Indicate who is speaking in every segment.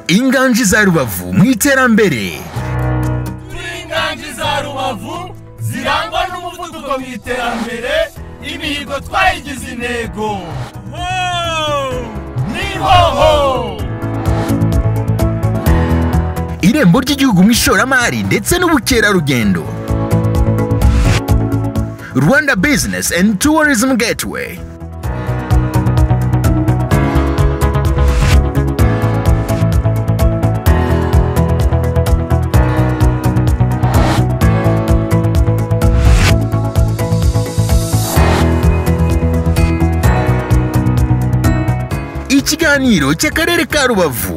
Speaker 1: inganji za rubavu mu iterambere
Speaker 2: turi inganji za rubavu zirangwa n'umuvuduko mu iterambere imihigo twayigize intego ni hoho
Speaker 1: irembo ry'igihugu mu ishoramari ndetse n'ubukerarugendo rwanda business and tourism gateway ikiganiro cy'akarere ka rubavu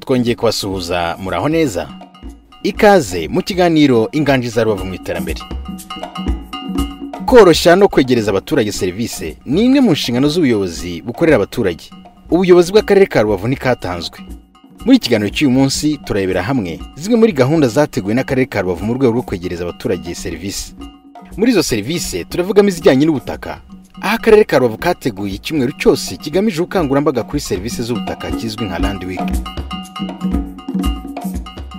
Speaker 3: twongeye kubasuhuza muraho neza ikaze mu kiganiro inganji za rubavu mu iterambere koroshya no kwegereza abaturage serivisi ni imwe mu nshingano z'ubuyobozi bukorera abaturage ubuyobozi bw'akarere ka rubavu ntikatanzwe muri iki kiganiro cy'uyu munsi turarebera hamwe zimwe muri gahunda zateguwe n'akarere ka rubavu mu rwego rwo kwegereza abaturage serivisi muri izo serivisi turavugamo izijyanye n'ubutaka aho akarere ka rubavu kateguye icyumweru cyose kigamije ubukangurambaga kuri serivisi z'ubutaka kizwi nka landi wiki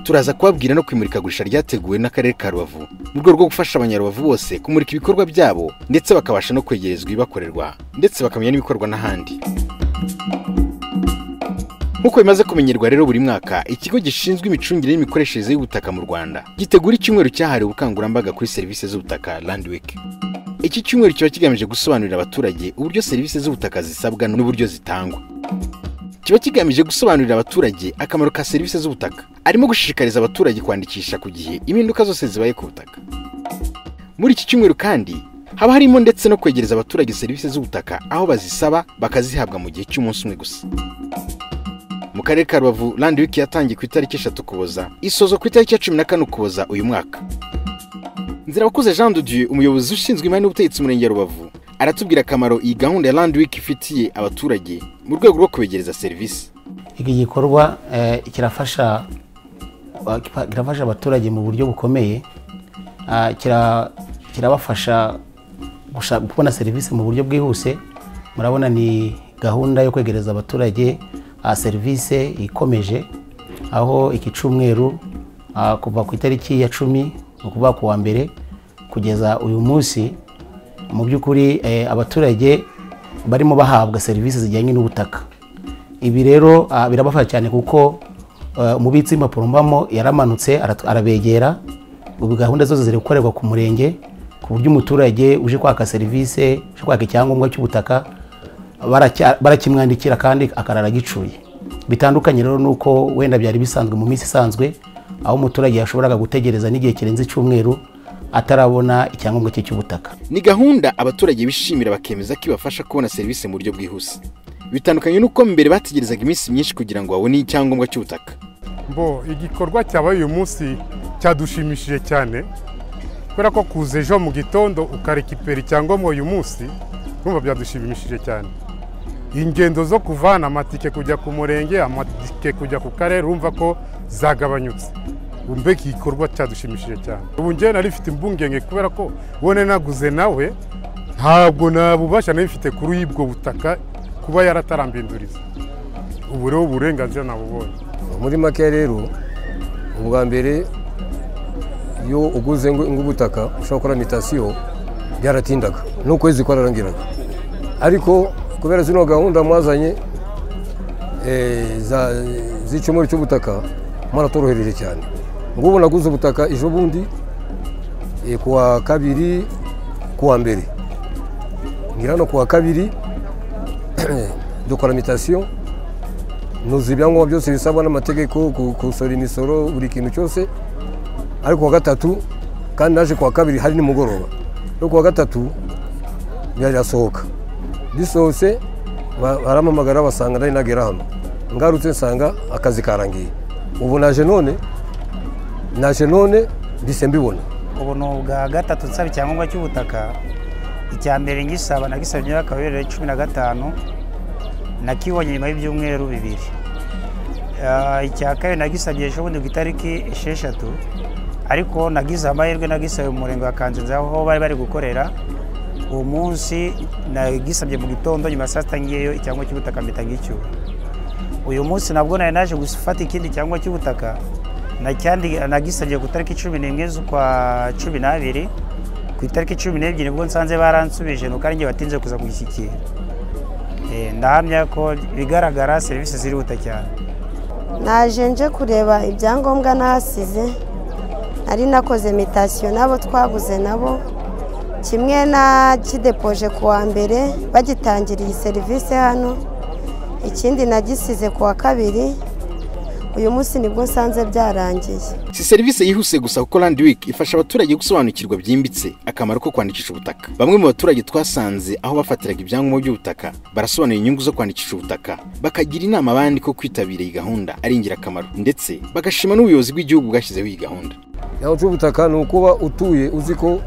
Speaker 3: turaza kubabwira no kumurikagurisha ryateguwe n'akarere ka rubavu mu rwego rwo gufasha abanyarubavu bose kumurika ibikorwa byabo ndetse bakabasha no kwegerezwa ibibakorerwa ndetse bakamenya n'ibikorwa n'ahandi nk'uko bimaze kumenyerwa rero buri mwaka ikigo gishinzwe imicungire n'imikoreshereze y'ubutaka mu rwanda gitegura icyumweru cyahariwe ubukangurambaga kuri serivisi z'ubutaka landi wiki iki cyumweru kiba kigamije gusobanurira abaturage uburyo serivisi z'ubutaka zisabwa n'uburyo zitangwa kiba kigamije gusobanurira abaturage akamaro ka serivisi z'ubutaka arimo gushishikariza abaturage kwandikisha ku gihe impinduka zose zibaye ku butaka muri iki cyumweru kandi haba harimo ndetse no kwegereza abaturage serivisi z'ubutaka aho bazisaba bakazihabwa mu gihe cy'umunsi umwe gusa mu karere ka rubavu landi wiki yatangiye ku itariki eshatu ukuboza isozo ku itariki ya cumi na kane ukuboza uyu mwaka nzira abakuze jean dudieu umuyobozi ushinzwe imari n'ubutegetsi mu murenge wa rubavu aratubwira akamaro iyi gahunda ya landi wiki ifitiye abaturage mu rwego rwo kubegereza serivisi
Speaker 4: iki gikorwa eh, kirafasha kirafasha abaturage mu buryo bukomeye Ah, kira- kirabafasha gusha- kubona serivisi mu buryo bwihuse murabona ni gahunda yo kwegereza abaturage ah, serivisi ikomeje aho iki cyumweru ah, kuva ku itariki ya cumi ni ukuvuga ku wa mbere kugeza uyu munsi mu by'ukuri eh, abaturage barimo bahabwa serivisi zijyanye n'ubutaka ibi rero ah, birabafasha cyane kuko eh, umubitsi w'impapuro mbamo yaramanutse aratu- arabegera ubu gahunda zose ziri gukorerwa ku murenge ku buryo umuturage uje kwaka serivisi uje kwaka icyangombwa cy'ubutaka baracya- barakimwandikira kandi akarara gicuye bitandukanye rero nuko wenda byari bisanzwe mu minsi isanzwe aho umuturage yashoboraga gutegereza n'igihe kirenze icyumweru atarabona icyangombwa cye cy'ubutaka
Speaker 3: ni gahunda abaturage bishimira bakemeza ko ibafasha kubona serivisi mu buryo bwihuse bitandukanye n'uko mbere bategerezaga iminsi myinshi kugira ngo babone icyangombwa cy'ubutaka
Speaker 5: bo igikorwa cyabaye uyu munsi cyadushimishije cyane kubera ko kuza ejo mu gitondo ukarikipera icyangombwa uyu munsi urumva byadushimishije cyane ingendo zo kuvana amatike kujya ku murenge amatike kujya ku karere urumva ko zagabanyutse mbega igikorwa cyadushimishije cyane ubu njyewe nari mfite impungenge kubera ko ubone naguze nawe ntabwo nabubasha nari mfite kuri ubwo butaka kuba yaratarambinduriza ubu rero uburenganzira nabubonye
Speaker 6: muri make rero ubwa mbere iyo uguze ngo- ng'ubutaka ushobora gukora mitasiyo byaratindaga n'ukwezi kwararangiraga ariko kubera zino gahunda mwazanye eh, za- z'icyumweru cy'ubutaka mwaratworohereje cyane ngubu naguze ubutaka ejo bundi eh, ku wa kabiri ku wa mbere ngira hano ku wa kabiri dukora mitasiyo nuzuye ibyangombwa byose bisabwa n'amategeko ku- gusora imisoro buri kintu cyose ariko kuwa gatatu kandi naje kuwa kabiri hari nimugoroba no kuwa gatatu birasohoka bisohotse ba- barampamagara basanga nari nagera hano ngarutse nsanga akazi karangiye ubu naje none naje none mbise mbibona
Speaker 7: ubu ni ubwa gatatu nsaba icyangombwa cy'ubutaka icya mbere ngisaba nagisabye imyaka bibiri na cumi na gatanu nakibonye nyuma y'ibyumweru bibiri Ah, icya kabiri nagisabye ejo bundi ku itariki esheshatu ariko nagize amahirwe nagisabe mu murenge wa kanzenze aho bari bari gukorera uwo munsi nagisabye mu gitondo nyuma ya saa sita ngiyeyo icyangombwa cy'ubutaka mpita ngicyura uyu munsi nabwo nari naje gufata ikindi cyangombwa cy'ubutaka nacyandi- nagisabye ku itariki cumi n'imwe z'ukwa cumi n'abiri ku itariki cumi n'ebyiri nibwo nsanze baransubije nuko ari njye batinze kuza kugishyikira Eh, ndahamya ko bigaragara serivisi zirihuta cyane
Speaker 8: naje nje kureba ibyangombwa nahasize nari nakoze mitasiyo n'abo twaguze nabo kimwe nakidepoje ku wa mbere bagitangiriye iyi serivisi hano ikindi nagisize ku wa kabiri uyu munsi nibwo nsanze byarangiye
Speaker 3: si serivisi yihuse gusa kuko Land Week ifasha abaturage gusobanukirwa byimbitse akamaro ko kwandikisha ubutaka bamwe mu baturage twasanze aho bafatiraga ibyangombwa by'ubutaka barasobanura inyungu zo kwandikisha ubutaka bakagira inama abandi ko kwitabira iyi gahunda ari ingirakamaro ndetse bagashima n'ubuyobozi bw'igihugu bwashyizeho iyi gahunda
Speaker 6: yawe cy'ubutaka ni ukuba utuye uzi ko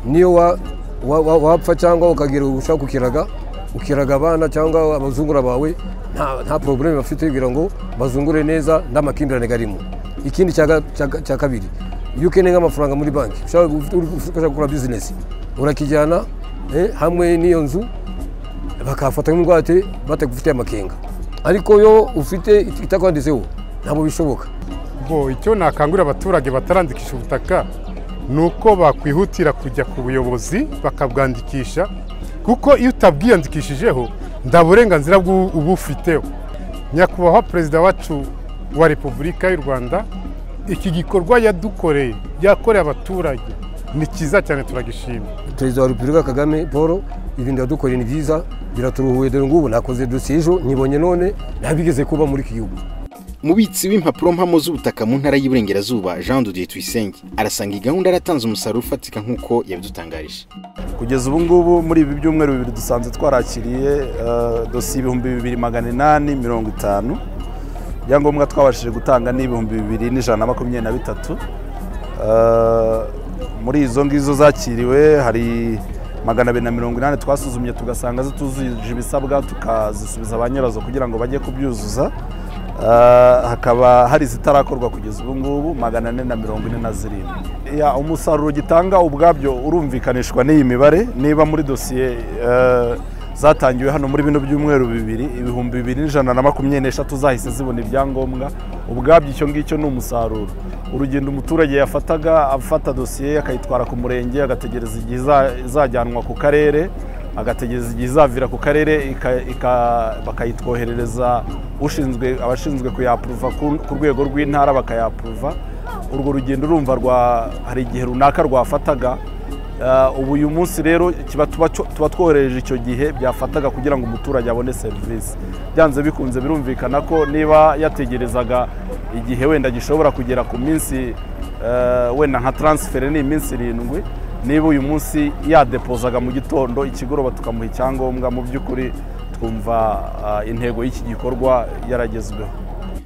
Speaker 6: niyo wa- wa- wa- wapfa cyangwa ukagira ushaka kukiraga ukiraga abana cyangwa abazungura bawe nta nta porogaramu bafite kugira ngo bazungure neza nta makimbirane arimo ikindi cya ga- cya ga- cya kabiri iyo ukeneye nk'amafaranga muri banki ushaka ushaka gukora bizinesi urakijyana eh, hamwe n'iyo nzu bakafata nk'ingwate batagufitiye amakenga ariko yo ufite it- itakwanditseho ntabwo bishoboka
Speaker 5: ngo icyo nakangurira abaturage batarandikisha ubutaka ni uko bakwihutira kujya ku buyobozi bakabwandikisha kuko iyo utabwiyandikishijeho nta burenganzira bw'u- uba ufiteho nyakubahwa perezida wacu wa repubulika y'u rwanda iki gikorwa yadukoreye yakoreye abaturage ni cyiza cyane turagishima
Speaker 6: perezida wa repubulika kagame paul ibintu yadukoreye ni byiza biraturuhuye dore ngubu nakoze dosiye ejo nyibonye none ntabigeze kuba muri iki gihugu
Speaker 3: umubitsi w'impapuro mpamo z'ubutaka mu ntara y'Iburengerazuba Jean Didier Tuyisenge arasanga iyi gahunda yaratanze umusaruro ufatika nk'uko yabidutangarije
Speaker 9: kugeza ubu ngubu muri ibi byumweru bibiri dusanzwe twarakiriye eh, dosiye ibihumbi bibiri magana inani mirongo itanu ibyangombwa twabashije gutanga ni ibihumbi bibiri n'ijana na makumyabiri na bitatu Eh, muri izo ngizo zakiriwe hari magana abiri na mirongo inani twasuzumye tugasanga zitujuje ibisabwa tukazisubiza ba nyirazo kugira ngo bajye kubyuzuza Eh, hakaba hari izitarakorwa kugeza ubu ngubu magana ane na mirongo ine na zirindwi Ya, umusaruro gitanga ubwabyo urumvikanishwa n'iyi mibare niba muri dosiye eh, zatangiwe hano muri bino byumweru bibiri ibihumbi bibiri n'ijana na makumyabiri n'eshatu zahise zibona ibyangombwa ubwabyo icyo ngicyo ni umusaruro urugendo umuturage yafataga afata dosiye akayitwara ku murenge agategereza igihe iza- izajyanwa ku karere agategereza igihe izavira ku karere ika- ika- bakayitwoherereza ushinzwe abashinzwe kuyapuruva ku ku rwego rw'intara bakayapuruva urwo rugendo urumva rwa hari igihe runaka rwafataga Eh, ubu uyu munsi rero kiba tuba cyo- tuba twohereje icyo gihe byafataga kugira ngo umuturage abone serivisi byanze bikunze birumvikana ko niba yategerezaga igihe wenda gishobora kugera ku minsi eh, wenda nka taransiferi ni iminsi irindwi niba uyu munsi yadepozaga mu gitondo ikigoroba tukamuha icyangombwa mu by'ukuri twumva ah, intego y'iki gikorwa yaragezweho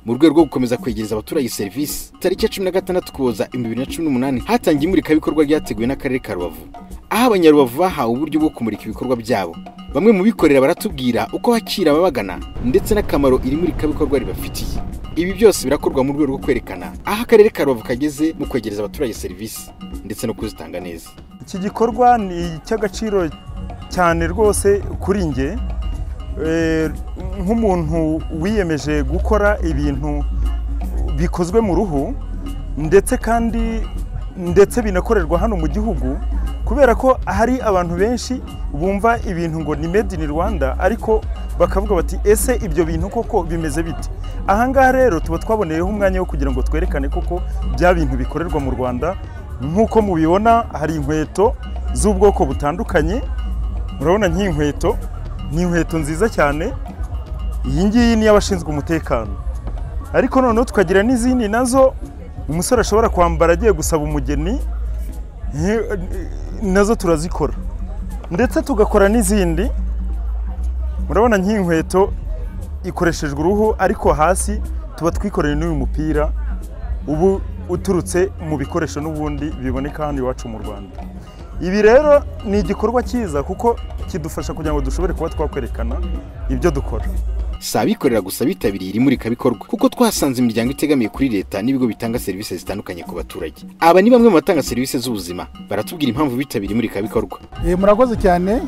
Speaker 3: mu rwego rwo gukomeza kwegereza abaturage serivisi tariki ya cumi na gatandatu ukuboza ibihumbi bibiri na cumi n'umunani hatangiye imurikabikorwa ryateguwe n'akarere ka rubavu aho abanyarubavu bahawe uburyo bwo kumurika ibikorwa byabo bamwe mu bikorera baratubwira uko bakira ababagana ndetse n'akamaro iri murikabikorwa ribafitiye ibi byose birakorwa mu rwego rwo kwerekana aho akarere ka rubavu kageze mu kwegereza abaturage serivisi ndetse no kuzitanga neza
Speaker 10: iki gikorwa ni icy'agaciro cyane rwose kuri njye Eh, nk'umuntu wiyemeje gukora ibintu bikozwe mu ruhu ndetse kandi ndetse binakorerwa hano mu gihugu kubera ko hari abantu benshi bumva ibintu ngo ni made in Rwanda ariko bakavuga bati ese ibyo bintu koko bimeze bite ahangaha rero tuba twaboneyeho umwanya wo kugira ngo twerekane koko bya bintu bikorerwa mu Rwanda nk'uko mubibona hari inkweto z'ubwoko butandukanye urabona nk'iyi nkweto ni inkweto nziza cyane iyi ngiyi ni iy'abashinzwe umutekano ariko noneho tukagira n'izindi nazo umusore ashobora kwambara agiye gusaba umugeni eh, nazo turazikora ndetse tugakora n'izindi urabona nk'iyi nkweto ikoreshejwe uruhu ariko hasi tuba twikoreye n'uyu mupira ubu uturutse mu bikoresho n'ubundi biboneka hano iwacu mu rwanda ibi rero ni igikorwa cyiza kuko kidufasha kugira ngo dushobore kuba twakwerekana ibyo dukora
Speaker 3: si abikorera gusa bitabiriye iri murikabikorwa kuko twahasanze imiryango itegamiye kuri leta n'ibigo bitanga serivisi zitandukanye ku baturage aba ni bamwe mu batanga serivisi z'ubuzima baratubwira impamvu bitabiriye imurikabikorwa
Speaker 11: murakoze cyane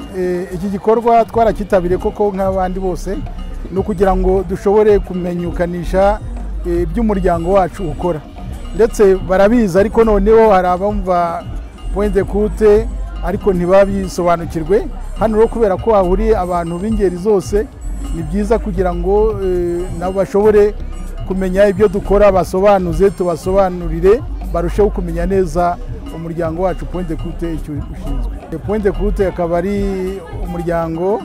Speaker 11: iki gikorwa twarakitabiriye koko nk'abandi bose ni ukugira ngo dushobore kumenyekanisha iby'umuryango wacu ukora ndetse barabizi ariko noneho hari abumva wende kute ariko ntibabisobanukirwe hano rero kubera ko hahuriye abantu b'ingeri zose ni byiza kugira ngo nabo bashobore kumenya ibyo dukora basobanuze tubasobanurire barusheho kumenya neza umuryango wacu wende kute icyo ushinzwe wende kute akaba ari umuryango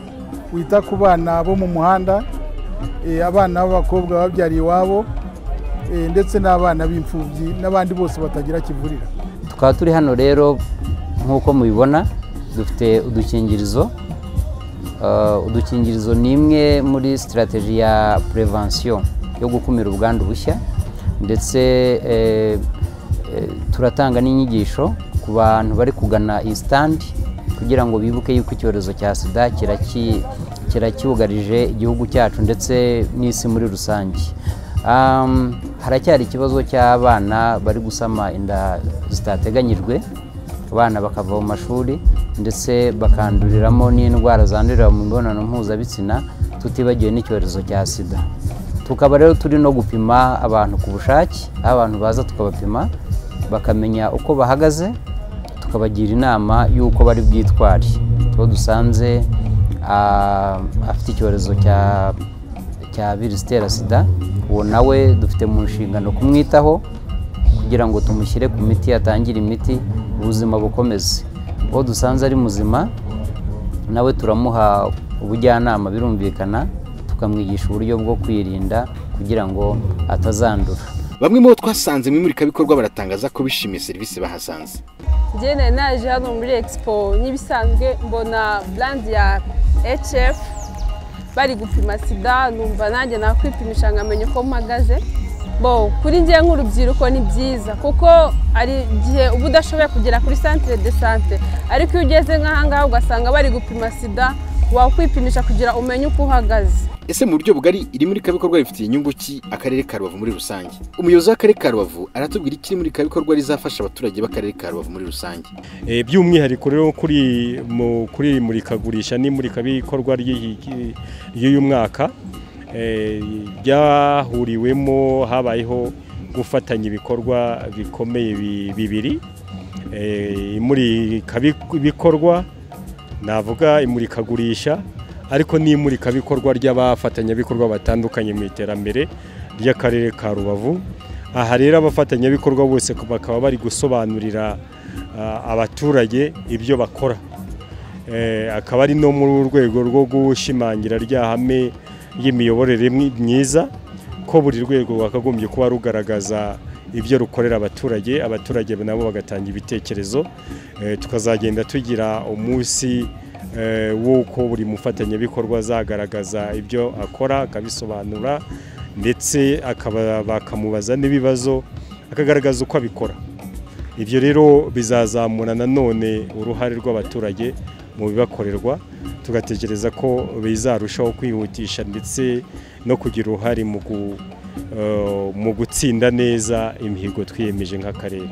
Speaker 11: wita ku bana bo mu muhanda abana b'abakobwa babyariye iwabo ndetse n'abana b'imfubyi n'abandi bose batagira kivurira
Speaker 12: tukaba turi hano rero nk'uko mubibona dufite udukingirizo udukingirizo ni imwe muri sitarateji ya purevansiyo yo gukumira ubwandu bushya ndetse turatanga n'inyigisho ku bantu bari kugana iyi sitandi kugira ngo bibuke yuko icyorezo cya sida kiracyugarije igihugu cyacu ndetse n'isi muri rusange haracyari ikibazo cy'abana bari gusama inda zitateganyijwe abana bakava mu mashuri ndetse bakanduriramo n'indwara zandurira mu mibonano mpuzabitsina tutibagiwe n'icyorezo cya sida tukaba rero turi no gupima abantu ku bushake aho abantu baza tukabapima bakamenya uko bahagaze tukabagira inama y'uko bari bwitware tuba dusanze afite icyorezo cya cya virusi itera sida uwo nawe dufite mu nshingano kumwitaho kugira ngo tumushyire ku miti atangire imiti ubuzima bukomeze uwo dusanze ari muzima nawe turamuha ubujyanama birumvikana tukamwigisha uburyo bwo kwirinda kugira ngo atazandura
Speaker 3: bamwe mu bo twasanze mu imurikabikorwa baratangaza ko bishimiye serivisi bahasanze
Speaker 13: njyewe naje hano muri egisipo nk'ibisanzwe mbona burandi ya hf bari gupima sida numva nanjye nakwipimisha nkamenya uko mpagaze bo kuri ngewe nk'urubyiruko ni byiza kuko hari igihe uba udashoboye kugera kuri santire de sante ariko iyo ugeze nk'ahangaha ugasanga bari gupima sida wakwipimisha kugira umenye uko uhagaze
Speaker 3: ese mu buryo bugari iri murikabikorwa rifitiye inyungu ki akarere ka rubavu muri rusange umuyobozi w'akarere ka rubavu aratubwira ikiri murikabikorwa rizafasha abaturage b'akarere ka rubavu muri rusange
Speaker 14: by'umwihariko rero kuri kuri iri murikagurisha n'imurikabikorwa ry'uyu mwaka ryahuriwemo habayeho gufatanya ibikorwa bikomeye bibiri imurikabikorwa navuga imurikagurisha ariko n'imurikabikorwa ry'abafatanyabikorwa batandukanye mu iterambere ry'akarere ka rubavu aha rero abafatanyabikorwa bose bakaba bari gusobanurira abaturage ibyo bakora akaba ari no muri urwego rwo gushimangira ryahame y'imiyoborere myiza ko buri rwego rwakagombye kuba rugaragaza ibyo rukorera abaturage abaturage nabo bagatanga ibitekerezo tukazagenda tugira umunsi w'uko buri mufatanyabikorwa azagaragaza ibyo akora akabisobanura ndetse bakamubaza n'ibibazo akagaragaza uko abikora ibyo rero bizazamura nanone uruhare rw'abaturage mu bibakorerwa tugatekereza ko bizarushaho kwihutisha ndetse no kugira uruhare mu gu mu gutsinda neza imihigo twiyemeje nk'akarere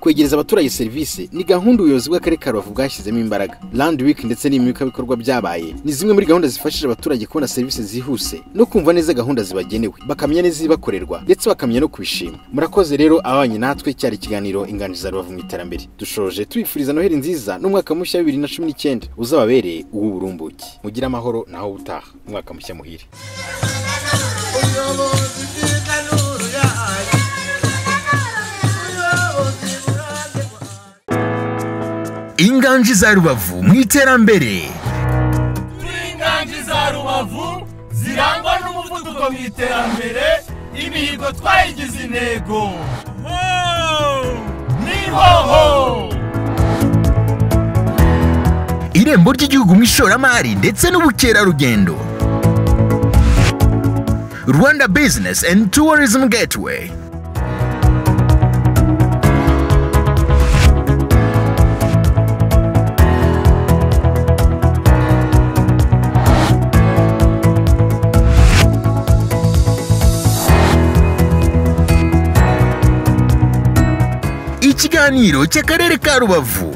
Speaker 3: kwegereza abaturage serivisi ni gahunda ubuyobozi bw'akarere ka rubavu bwashyizemo imbaraga landi wiki ndetse n'imurikabikorwa byabaye ni zimwe muri gahunda zifashije abaturage kubona serivisi zihuse no kumva neza gahunda zibagenewe bakamenya neza ibibakorerwa ndetse bakamenya no kubishima murakoze rero abanye natwe cyari ikiganiro inganiriza rubavu mu iterambere dushoje tubifuriza noheli nziza n'umwaka mushya wa bibiri na cumi n'icyenda uzababereye uw'uburumbuke mugire amahoro naho ubutaha umwaka mushya muhire ubuyobozi bw'inganuru yayo
Speaker 1: inganji za rubavu mu iterambere
Speaker 2: kuri inganji za rubavu zirangwa n'umuvuduko mu iterambere imihigo twayigize intego ni hoho
Speaker 1: irembo ry'igihugu mu ishoramari ndetse n'ubukerarugendo rwanda bizinesi endi tuwarizmu getiweyi ikiganiro cy'akarere ka rubavu